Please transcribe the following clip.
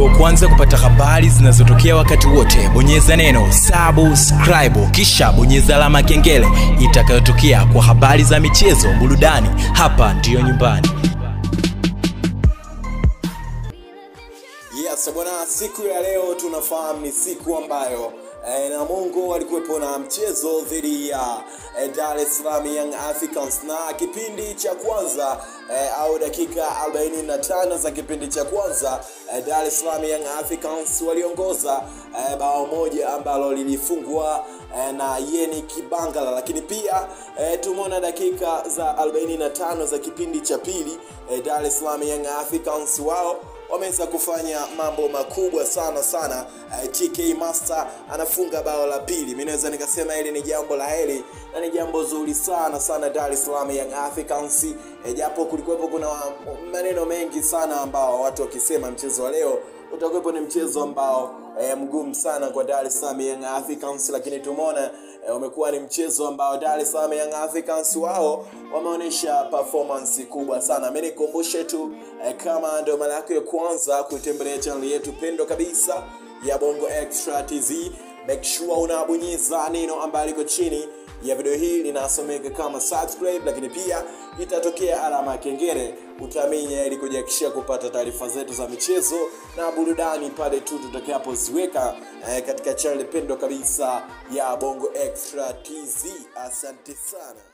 uwe wa kwanza kupata habari zinazotokea wakati wote bonyeza neno subscribe kisha bonyeza alama ya kengele itakayotokea kwa habari za michezo burudani hapa ndiyo nyumbani Yes, bwana, siku ya leo tunafahamu ni siku ambayo eh, Namungo alikuwepo na mchezo dhidi ya eh, Dar es Salaam Young Africans na kipindi cha kwanza eh, au dakika 45 za kipindi cha kwanza eh, Dar es Salaam Young Africans waliongoza eh, bao moja ambalo lilifungwa eh, na Yeni Kibangala, lakini pia eh, tumeona dakika za 45 za kipindi cha pili eh, Dar es Salaam Young Africans wao wameweza kufanya mambo makubwa sana sana. Uh, TK Master anafunga bao la pili. Mimi naweza nikasema hili ni jambo la heri na ni jambo zuri sana sana Dar es Salaam Young Africans, eh, japo kulikuwepo kuna maneno mengi sana ambao watu wakisema mchezo wa leo utakuwepo ni mchezo ambao eh, mgumu sana kwa Dar es Salaam Young Africans, lakini tumeona eh, umekuwa ni mchezo ambao Dar es Salaam Young Africans wao wameonyesha performance kubwa sana. Mimi nikumbushe tu eh, kama ndio mara yako ya kwanza kuitembelea channel yetu pendo kabisa ya Bongo Extra TZ, make sure unabonyeza neno ambalo liko chini ya video hii linasomeka kama subscribe, lakini pia itatokea alama ya kengele utaminya ili kujiakishia kupata taarifa zetu za michezo na burudani pale tu tutakapoziweka eh, katika channel pendo kabisa ya Bongo Extra TZ. Asante sana.